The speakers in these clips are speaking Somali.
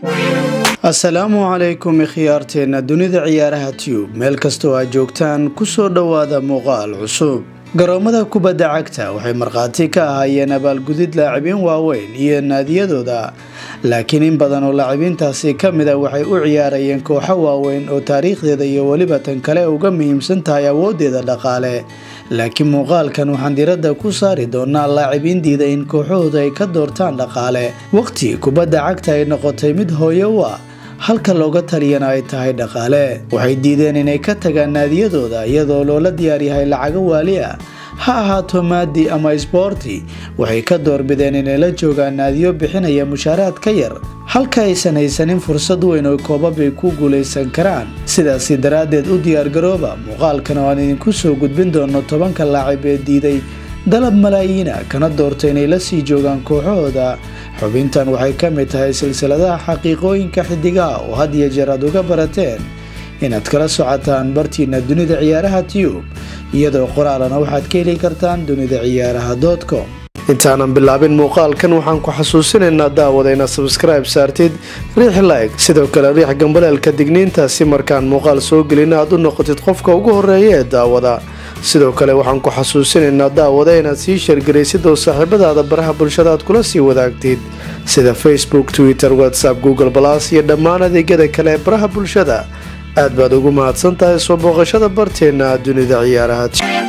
asalaamu calaykum ikhyaarteenna dunida ciyaaraha tube meel kastoo aad joogtaan kusoo dhowaada muuqaal cusub garoomada kubadda cagta waxay markhaati ka ahaayeen abaalgudid laacibiin waaweyn iyo naadiyadooda laakiin in badan oo laacibiintaasi ka mid a waxay u ciyaarayeen kooxo waaweyn oo taariikhdeeda iyo weliba tan kale uga muhiimsan tahay awooddeeda dhaqaale laakiin muuqaalkan waxaan diradda ku saari doonaa laacibiin diida in kooxahooda ay ka doortaan dhaqaale waqti kubadda cagta ay noqotay mid hooyo u ah halka looga taliyana ay tahay dhaqaale waxay diideen inay ka tagaan naadiyadooda iyadoo loola diyaaryahay lacago waali ah ha ahaato maadi ama isboorti waxay ka doorbideen inay la joogaan naadiyo bixinaya mushaaraad ka yar halka aysan haysanin fursad weyn oo koobab ay ku guulaysan karaan sidaasi daraaddeed u diyaargarooba muuqaalkan oo aan idinku soo gudbin doono tobanka laacib ee diiday dalab malaayiina kana doorta inay la sii joogaan kooxahooda xubintan waxay ka mid tahay silsiladaha xaqiiqooyinka xidigaha oo had iyo jeer aad uga barateen inaad kala socotaan bartiina dunida ciyaaraha tube iyadoo qoraalana waxaad ka heli kartaan dunida ciyaaraha com intaanan bilaabin muuqaalkan waxaan ku xasuusinaynaa daawada inaad sabskribe saartid riix like sidoo kale riix gambaleelka digniinta si markaan muuqaal soo gelin aad u noqotid qofka ugu horeeya ee daawada sidoo kale waxaan ku xasuusinaynaa daawada inaad sii sheergaraysid oo saaxiibadaada baraha bulshada aad kula sii wadaagtid sida facebook twitter whatsapp google balas iyo dhammaan adeegyada kale ee baraha bulshada aad baad ugu mahadsan tahay soo booqashada barteenna dunida ciyaaraha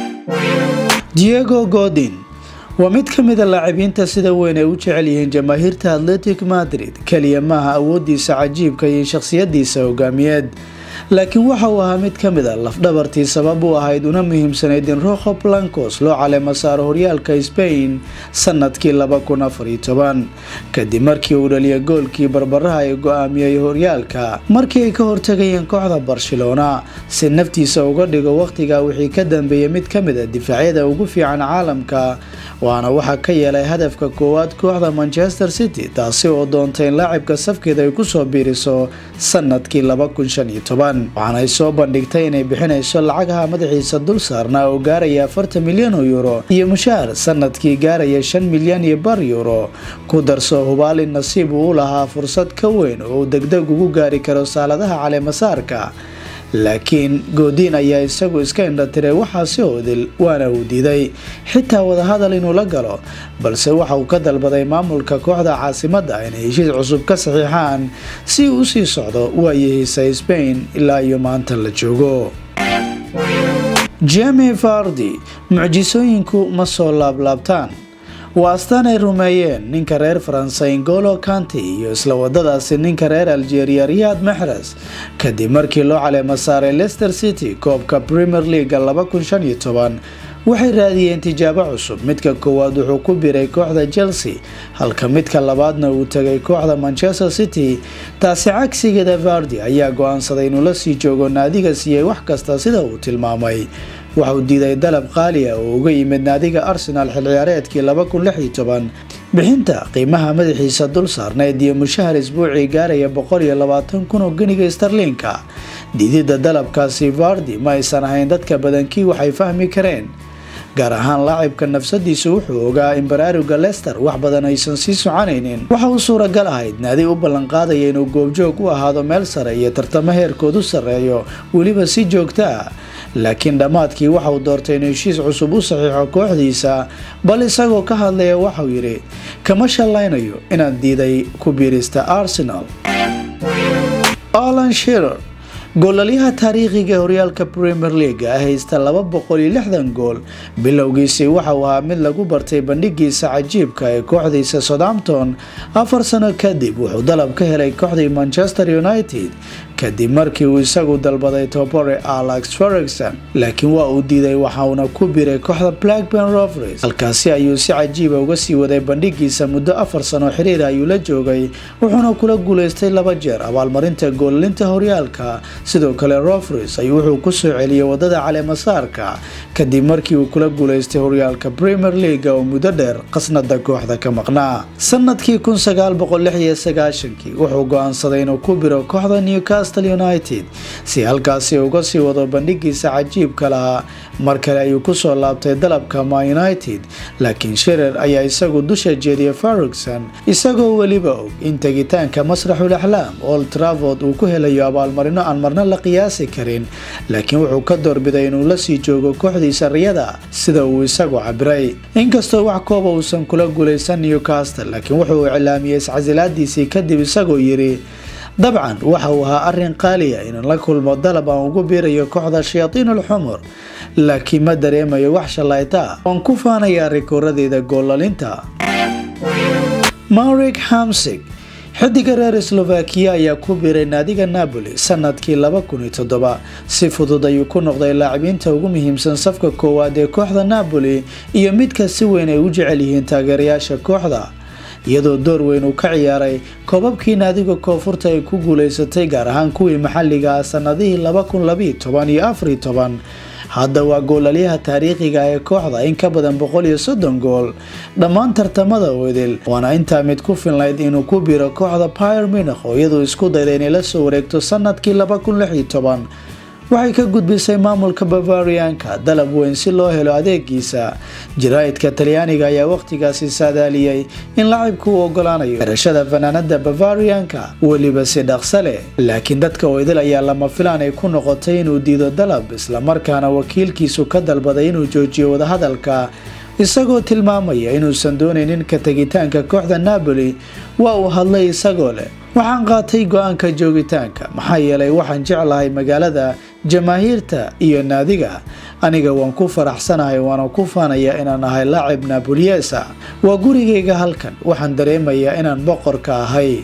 diego godin waa mid ka mid a laacibiinta sida weyn ay u jecel yihiin jamaahiirta atletic madrid keliya maaha awoodiisa cajiibka iyo shakhsiyadiisa hogaamiyeed laakiin waxa uu ahaa mid ka mid a lafdhabartii sabab u ahayd una muhiimsanayd in rojo blancos loo caleemo saaro horyaalka spain sanadkii kadib markii uu dhaliyay goolkii barbaraha ee go-aamiyey horyaalka markii ay ka hortagayeen kooxda barcelona si naftiisa uga dhigo wakhtigaa wixii ka dambeeyey mid ka mid a difaacyada ugu fiican caalamka waana waxaa ka yeelay hadafka koowaad kooxda manchester city taasi oo doontay in laacibka safkeeda ay kusoo biiriso sanadkii waxaanay soo bandhigtay inay bixinayso lacagaha madaxiisa dul saarnaa oo gaaraya afartan milyan oo yuuro iyo mushaar sanadkii gaaraya shan milyan iyo bar yuuro ku darso hubaal in nasiib uu u lahaa fursad ka weyn oo uu degdeg ugu gaari karo saaladaha caleemasaarka laakiin goodiin ayaa isagu iska indhatiray waxaasi oodil waana uu diiday xitaa wadahadal inuu la galo balse waxa uu ka dalbaday maamulka kooxda caasimadda inay heshiis cusub ka saxiixaan si uu usii socdo waayahiisa sbain ilaa iyo maanta la joogo jemi fardi mucjisooyinku ma soo laablaabtaan waa astaan ay rumeeyeen ninka reer faransa ingolo kanti iyo isla wadadaasi ninka reer algeria riyad maxres kadib markii loo caleemo saaray leicester city koobka premier leaga waxay raadiyeen tijaabo cusub midka koowaad wuxuu ku biray kooxda chelsea halka midka labaadna uu tegay kooxda manchester city taasi cagsigeeda vardi ayaa go-aansaday inuu la sii joogo naadiga siiyey wax kasta sida uu tilmaamay waxauu diiday dalab qaali ah oo uga yimid naadiga arsenal xil ciyaareedkii bixinta qiimaha madaxiisa dul saarneyd iyo mushahar isbuucii gaaraya kun oo geniga starliinka diidida dalabkaasi vardi ma aysan ahayn dadka badankii waxay fahmi kareen gaar ahaan laacibka nafsadiisu wuxuu ogaa in baraaruga lester wax badan aysan sii soconaynin waxa uu suuragal ahayd naadi u ballanqaadaya inuu goobjoog u ahaado meel sare iyo tartamo heerkoodu sarreeyo weliba si joogto ah laakiin dhammaadkii waxauu doortay inuu heshiis cusub u saxiixo kooxdiisa bal isagoo ka hadlaya waxauu yidhi kama shallaynayo inaan diiday ku biirista arsenal alan shirer goolalyaha taariikhiga horyaalka premier league ah haysta laba boqol iyo lixdan gool bilowgiisii waxauu ahaa mid lagu bartay bandhigiisa cajiibka ee kooxdiisa southampton afar sano kadib wuxuu dalab ka helay kooxdii manchester united kadib markii uu isagu dalbaday tobore alex ferguson laakiin waa uu diiday waxauna ku biray kooxda blackburn rovers halkaasi ayuu si cajiiba uga sii waday bandhigiisa muddo afar sano xiriir ayuu la joogay wuxuuna kula guulaystay laba jeer abaalmarinta goolalinta horyaalka sidoo kale rovers ayuu wuxuu ku soo celiyey wadada caleemasaarka kadib markii uu kula guulaystay horyaalka premier leaga oo muddo dheer qasnada kooxda ka maqnaa sanadkii wuxuu go-aansaday inuu ku biro kooxda newcastle newcastle united si halkaasi uga sii wado bandhigiisa cajiibka lahaa mar kale ayuu kusoo laabtay dalabka ma united laakiin shirer ayaa isagu dusha jeediyay farrugson isagoo weliba og in tegitaanka masraxul axlaam old travord uu ku helayo abaalmarino aan marna la qiyaasi karin laakiin wuxuu ka doorbiday inuu lasii joogo kooxdiisa riyada sida uu isagu cabiray inkastoo wax kooba uusan kula guulaysan newcastle laakiin wuxuu iclaamiyey iscasilaadiisii kadib isagoo yidhi dabcan waxa uu ahaa arrin qaaliya inaan la kulmo dalab aan ugu biirayo kooxda shayaatiinul xumur laakiin ma dareemayo wax shalayta waan ku faanayaa rikooradeyda goolalinta marik hamsig xidiga reer slovakiya ayaa ku biiray naadiga napoli sanadkii laba kun iyo toddoba si fudud ayuu ku noqday laacibiinta ugu muhiimsan safka koowaad ee kooxda napoli iyo midka si weyn ay u jecel yihiin taageerayaasha kooxda iyadoo door weyn uu ka ciyaaray koobabkii naadiga koonfurta ay ku guulaysatay gaar ahaan kuwii maxalliga ah sanadihii laba kun labiiyo toban iyo afariyo toban hadda waa goolalyaha taariikhiga ee kooxda in ka badan boqol iyo soddon gool dhammaan tartamada wedel waana intaa mid ku filnayd inuu ku biro kooxda pyr minakh oo iyaduu isku dayda inay la soo wareegto sanadkii laba kun lix iyo toban waxay ka gudbisay maamulka bavarianka dalab weyn si loo helo adeegiisa jaraa'idka talyaaniga ayaa wakhtigaasi saadaaliyey in lacibka uu ogolaanayo xirashada fanaanada bavarianka weliba si dhaqsa leh laakiin dadka oydal ayaa lama filaan ay ku noqotay inuu diido dalab islamarkaana wakiilkiisu ka dalbaday inuu joojiyo wadahadalka isagoo tilmaamaya inuusan doonaynin ka tegitaanka kooxda napoli waa uu hadlay isagoo leh waxaan qaatay go-aanka joogitaanka maxaa yeelay waxaan jeclahay magaalada jamaahiirta iyo naadiga aniga waan ku faraxsanahay waana ku faanayaa inaan ahay laacib naboliyesa waa gurigayga halkan waxaan dareemayaa inaan boqorka ahay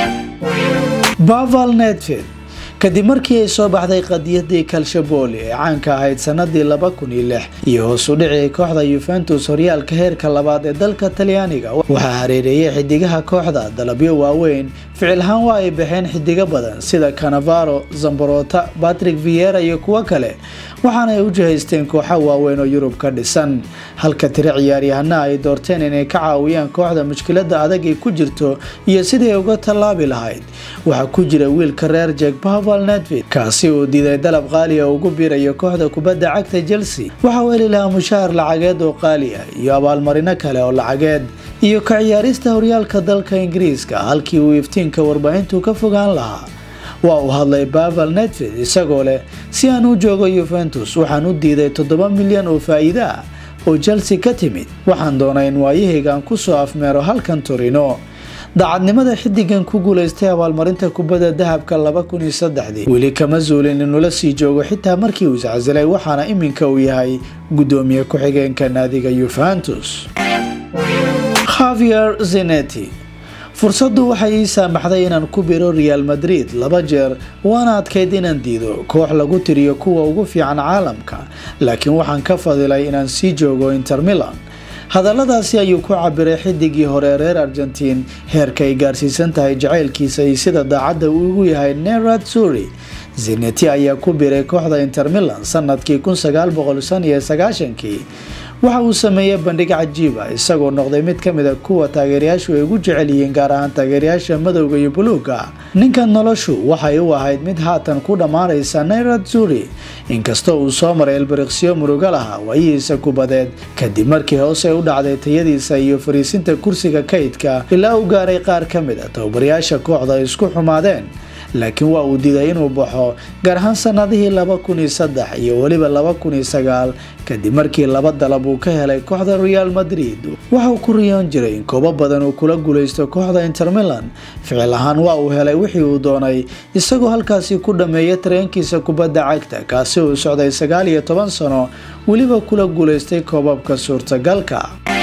baval netfid kadib markii ay soo baxday qadiyadii kalshaboli ee caanka ahayd sanadii laba kun iyo lix iyo hoos u dhicii kooxda yuventus horyaalka heerka labaad ee dalka talyaaniga waxaa hareereeyay xidigaha kooxda dalabyo waaweyn ficil ahaan waa ay baxeen xidigo badan sida canavaro zamborota patrick viera iyo kuwo kale waxaana ay u jihaysteen kooxa waaweyn oo yurub ka dhisan halka tiro ciyaaryahana ay doorteen inay ka caawiyaan kooxda mushkilada adag ay ku jirto iyo sidii ay uga tallaabi lahayd waxaa ku jira wiilka reer jeg netvid kaasi uu diiday dalab qaali oo ugu biirayo kooxda kubadda cagta chelsea waxa uu heli lahaa mushahar lacageed oo qaali ah iyo abaalmarino kale oo lacageed iyo ka ciyaarista horyaalka dalka ingiriiska halkii uu iftiinka warbaahintu ka fogaan lahaa waa uu hadlay baval netvid isagoo leh si aan u joogo yuventus waxaan u diiday toddoba milyan oo faa'iide ah oo chelsea ka timid waxaan doonay in waayahaygaan kusoo afmeero halkan torino daacadnimada xidigan ku guulaystay abaalmarinta kubadda dahabka laba kun iyo saddexdii weli kama zuulin inuu la sii joogo xitaa markii uu iscasilay waxaana iminka uu yahay guddoomiye ku-xigeenka naadiga yuventus khavier zeneti fursaddu waxay ii saamaxday inaan ku biro real madrid laba jeer waana adkayd inaan diido koox lagu tiriyo kuwa ugu fiican caalamka laakiin waxaan ka fadilay inaan sii joogo inter milan hadalladaasi ayuu ku cabiray xidigii hore reer argentiin heerka ay gaarsiisan tahay jacaylkiisa iyo sida daacadda uu ugu yahay nerad suri zeneti ayaa ku biray kooxda inter milan sanadkii kii waxa uu sameeyey bandhig cajiiba isagoo noqday mid ka mid a kuwa taageerayaashu ay ugu jecel yihiin gaar ahaan taageerayaasha madowga iyo buluuga ninkan noloshu waxay u ahayd mid haatan ku dhammaanaysa nayrad zuri inkastoo uu soo maray elbariksyo murugo laha waayihiisa kubadeed kadib markii hoose u dhacday tayadiisa iyo fariisinta kursiga kaydka ilaa uu gaaray qaar ka mid a tababarayaasha kooxda ay isku xumaadeen laakiin waa uu diiday inuu baxo gaar ahaan sanadihii laba kun iyo saddex iyo weliba laba kun iyo sagaal kadib markii laba dalab uu ka helay kooxda real madrid waxauu ku riyoon jiray in koobo badan uu kula guulaysto kooxda inter milan ficil ahaan waa uu helay wixii uu doonay isagoo halkaasi ku dhammeeya tareenkiisa kubadda cagta kaasi uu socday sagaal iyo toban sano weliba kula guulaystay koobabka suurtagalka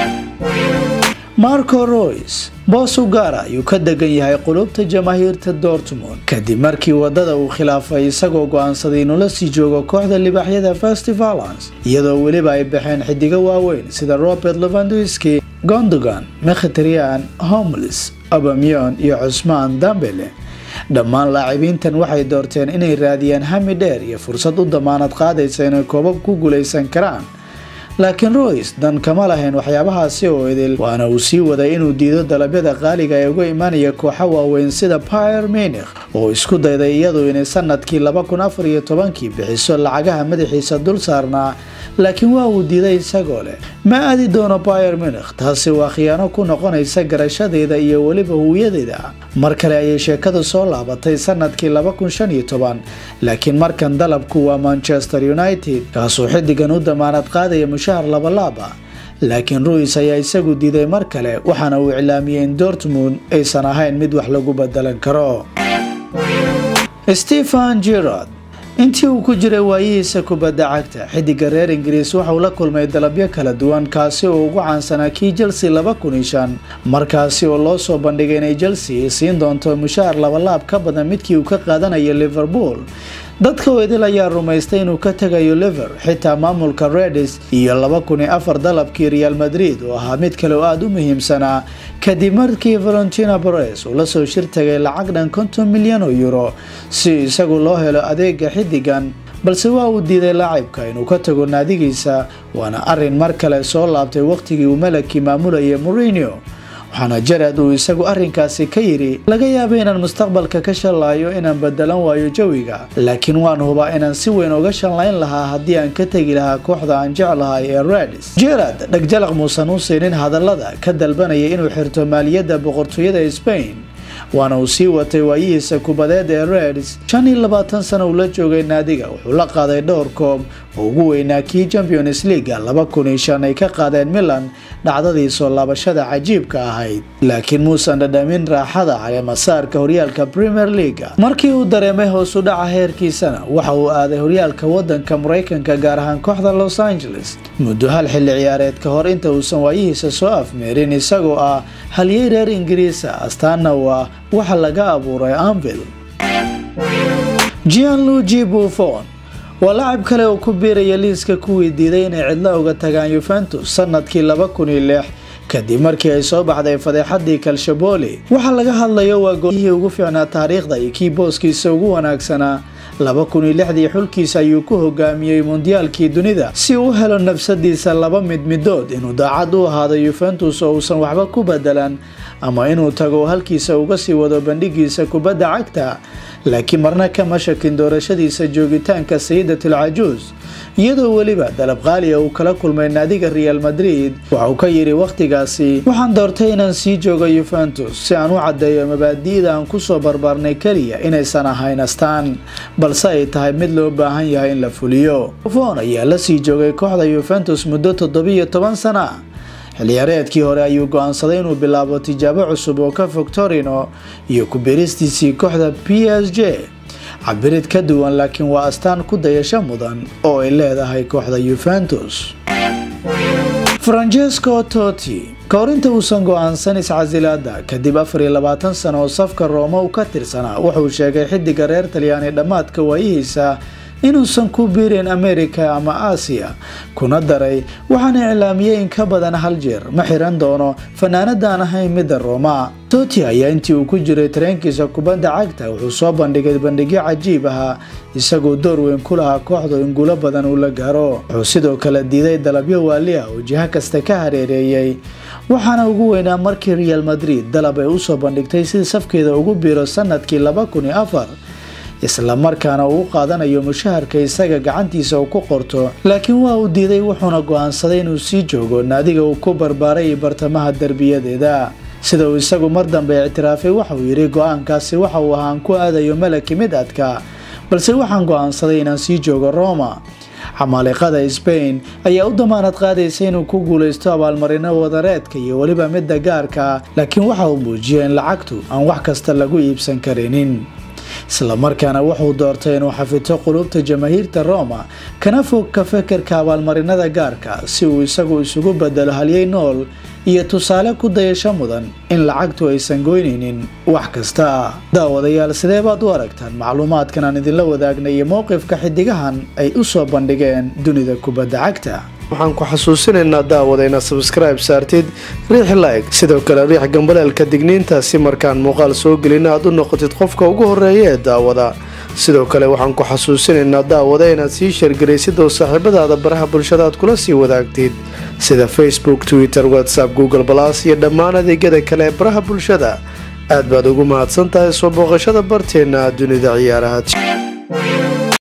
marco roys boos u gaara ayuu ka degan yahay qulubta jamaahiirta dortmund kadib markii wadada uu khilaafay isagoo go-aansaday inuu la sii joogo kooxda libaaxyada festivalans iyadoo weliba ay baxeen xidigo waaweyn sida robert levanduski gondogan mekhitrian homlis abamyon iyo cusmaan dambele dhammaan laacibiintan waxay doorteen inay raadiyaan hami dheer iyo fursad u damaanad qaadaysa inay koobab ku guulaysan karaan laakiin roys dan kama lahayn waxyaabahaasi oo idil waana uu sii waday inuu diido dalabyada qaaliga ee uga imaanaya kooxo waaweyn sida pyr minikh oo isku dayday iyadu inay sanadkii laba kun afar iyo tobankii bixiso lacagaha madaxiisa dul saarnaa laakiin waa uu diiday isagoo leh ma aadi doono pyr minikh taasi waa khiyaano ku noqonaysa garashadeeda iyo weliba huwiyadeeda mar kale ayay sheekadu soo laabatay sanadkii laba kun shan iyo toban laakiin markan dalabku waa manchester united kaasuu xidigan u damaanad qaadaya mushahar labalaaba laakiin ruis ayaa isagu diiday mar kale waxaana uu iclaamiyey in dortmund aysan ahayn mid wax lagu bedelan karo stephen gerard intii uu ku jiray waayihiisa kubadda cagta xidiga reer ingiriis waxauu la kulmay dalabyo kala duwan kaasi oo ugu caansanaa kii chelsea laba kun iyo shan markaasi oo loo soo bandhigay inay chelsea siin doonto mushahar labalaab ka badan midkii uu ka qaadanayo liverpool dadka weydil ayaa rumaystay inuu ka tegayo liver xitaa maamulka redis iyo laba kun iyo afar dalabkii real madrid oo ahaa mid kale oo aada u muhiimsanaa kadib markii valentina bares uu lasoo shir tagay lacag dhan konton milyan oo euro si isagu loo helo adeega xidigan balse waa uu diiday laacibka inuu ka tago naadigiisa waana arin mar kale soo laabtay waqtigii uu malagkii maamulayay morinio waxaana jarad uu isagu arrinkaasi ka yidhi laga yaaba inaan mustaqbalka ka shallaayo inaan bedelan waayo jawiga laakiin waan hubaa inaan si weyn uga shallayn lahaa haddii aan ka tegi lahaa kooxda aan jeclahay ee redis jerad dhegjalaq muusan u siinin hadallada ka dalbanaya inuu xirto maaliyadda boqortooyada spain waana uu sii watay waayihiisa kubadeed ee reds shan iyo labaatan sano uu la joogay naadiga wuxuu la qaaday dhowr koob oo ugu weynaa kii champions leaga laba kun iyo shan ay ka qaadeen milan dhacdadii soo laabashada cajiibka ahayd laakiin muusan dhadhamin raaxada caleemasaarka horyaalka premier leaga markii uu dareemay hoos u dhaca heerkiisana waxa uu aaday horyaalka wadanka maraykanka gaar ahaan kooxda los angeles muddo hal xilli ciyaareed ka hor inta uusan waayihiisa soo afmeerin isagoo ah halyey reer ingiriisa astaana u ah waxa laga abuuray anvil gianluigi buffon waa lacab kale oo ku biiraya liiska kuwii diiday inay cidlo uga tagaan yuventus sanadkii laba kun iyo lix kadib markii ay soo baxday fadeexadii kalshaboli waxaa laga hadlayo waa goolihii ugu fiicnaa taariikhda iyo kii booskiisa ugu wanaagsanaa laba kun iyo lixdii xulkiisa ayuu ku hogaamiyey mondiyaalkii dunida si uu u helo nafsadiisa laba mid midood inuu daacad u ahaado yuventus oo uusan waxba ku bedelan ama inuu tago halkiisa uga sii wado bandhigiisa kubadda cagta laakiin marna kama shakin doorashadiisa joogitaanka sayidatul cajuus iyadoo weliba dalab qaaliya uu kala kulmay naadiga real madrid waxa uu ka yidhi wakhtigaasi waxaan doortay inaan sii joogo yuventus si aan u caddeeyo mabaadi'da aan kusoo barbaarnay keliya inaysan ahayn astaan balse ay tahay mid loo baahan yahay in la fuliyo fon ayaa la sii joogay kooxda yuventus muddo toddobiyo toban sana xilciyaareedkii hore ayuu go-aansaday inuu bilaabo tijaabo cusub oo ka fog torino iyo ku-biristiisii kooxda p s j cabirid ka duwan laakiin waa astaan ku dayasho mudan oo ay leedahay kooxda yuventus francesco toti kahor inta uusan go-aansan iscasilaada kadib afar iyo labaatan sano oo safka rooma uu ka tirsanaa wuxuu sheegay xidiga reer talyaani dhammaadka waayihiisa inuusan ku biirin america ama aasiya kuna daray waxaana iclaamiyey in ka badan hal jeer ma xiran doono fanaanadaan ahayn midda rooma toti ayaa intii uu ku jiray tareenkiisa kubadda cagta wuxuu soo bandhigay bandhigyo cajiib ahaa isagoo door weyn ku lahaa kooxdu in guulo badan uu la gaaro wuxuu sidoo kale diiday dalabyo waali ah oo jiho kasta ka hareereeyey waxaana ugu weynaa markii real madrid dalab ay usoo bandhigtay si safkeeda ugu biiro sanadkii laba kun iyo afar isla markaana uu u qaadanayo mushaharka isaga gacantiisa uu ku qorto laakiin waa uu diiday wuxuuna go-aansaday inuu sii joogo naadiga uu ku barbaaray bartamaha derbiyadeeda sida uu isagu mar dambe ictiraafay waxauu yidhi go-aankaasi waxa uu ahaan ku aadayo malaki mid adka balse waxaan go-aansaday inaan sii joogo roma xamaaliqada sbain ayaa u damaanad qaadaysa inuu ku guulaysto abaalmarino wadareedka iyo weliba midda gaarka laakiin waxa uu muujiyay in lacagtu aan wax kasta lagu iibsan karinin islamarkaana wuxuu doortay inuu xafito qulubta jamaahiirta roma kana fog ka fekerka abaalmarinada gaarka si uu isagu isugu bedelo halyey nool iyo tusaale ku dayasho mudan in lacagtu aysan goynaynin wax kasta daawadayaal sidee baad u aragtaan macluumaadkan aan idinla wadaagnay iyo mowqifka xidigahan ay u soo bandhigeen dunida kubadda cagta waxaan ku xasuusinaynaa daawada inaad sabskribe saartid riix like sidoo kale riix gambaleelka digniinta si markaan muuqaal soo gelin aad u noqotid qofka ugu horeeya ee daawada sidoo kale waxaan ku xasuusinaynaa daawada inaad sii sheergaraysid oo saaxiibadaada baraha bulshada aad kula sii wadaagtid sida facebook twitter whatsapp google balas iyo dhammaan adeegyada kale ee baraha bulshada aad baad ugu mahadsan tahay soo booqashada barteenna dunida ciyaaraha